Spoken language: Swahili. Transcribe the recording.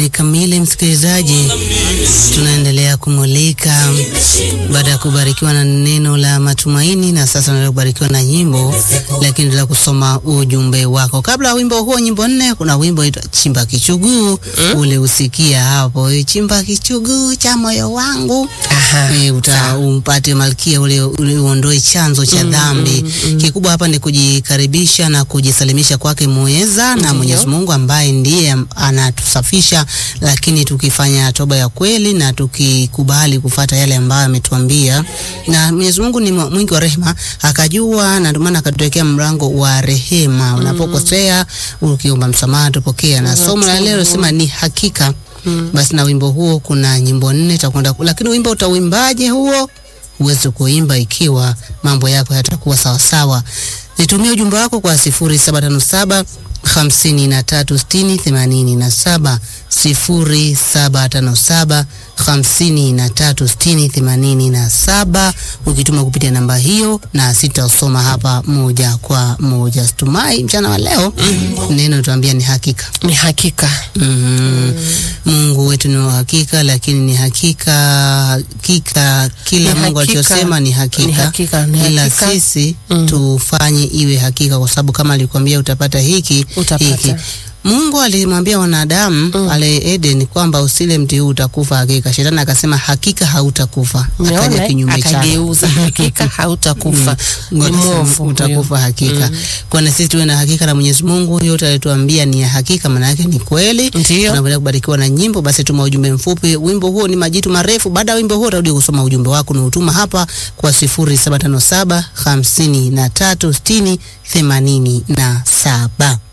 nne kamili, msikilizaji, tunaendelea kumulika baada ya kubarikiwa na neno la matumaini, na sasa tunaendelea kubarikiwa na nyimbo, lakini tunaendelea kusoma ujumbe wako. Kabla ya wimbo huo, nyimbo nne, kuna wimbo itwa chimba kichuguu mm. ule usikia hapo, e, chimba kichuguu cha moyo wangu Aha, e, uta umpate malkia ule, ule uondoe chanzo cha dhambi. Kikubwa hapa ni kujikaribisha na kujisalimisha kwake muweza na Mwenyezi Mungu ambaye ndiye anatusafisha, lakini tukifanya toba ya kweli na tukikubali kufata yale ambayo ametuambia, na Mwenyezi Mungu ni mwingi wa rehema, akajua na ndio maana akatuwekea mlango wa rehema. Unapokosea ukiomba msamaha tupokea, na somo la leo sema ni hakika basi na wimbo huo kuna nyimbo nne takwenda, lakini wimbo utauimbaje huo? Huwezi kuimba ikiwa mambo yako yatakuwa sawasawa. Nitumie ujumbe wako kwa sifuri saba tano saba hamsini na tatu sitini themanini na saba sifuri saba tano saba hamsini na tatu sitini themanini na saba ukituma kupitia namba hiyo, na sitasoma hapa moja kwa moja. Situmai mchana wa leo neno tuambia ni hakika ni hakika. Mm. Mungu wetu ni wa hakika, lakini ni hakika hakika kila Ni Mungu hakika. alichosema ni hakika, Ni hakika, ni ila hakika. sisi tufanye iwe hakika, kwa sababu kama alikwambia utapata hiki Utapata. hiki. Mungu alimwambia wanadamu pale Eden kwamba usile mti huu utakufa hakika. Shetani akasema hakika hautakufa, akaja Umeona, kinyume chake. akageuza hakika hautakufa. Ni Ngoja mwovu sema, huyo. utakufa hakika. Kwa na sisi tuwe na hakika na Mwenyezi Mungu, yote alituambia ni ya hakika, maana yake ni kweli. Ndio. Tunaendelea kubarikiwa na nyimbo, basi tuma ujumbe mfupi. Wimbo huo ni majitu marefu. Baada ya wimbo huo utarudi kusoma ujumbe wako na utuma hapa kwa 0757 53 60 87.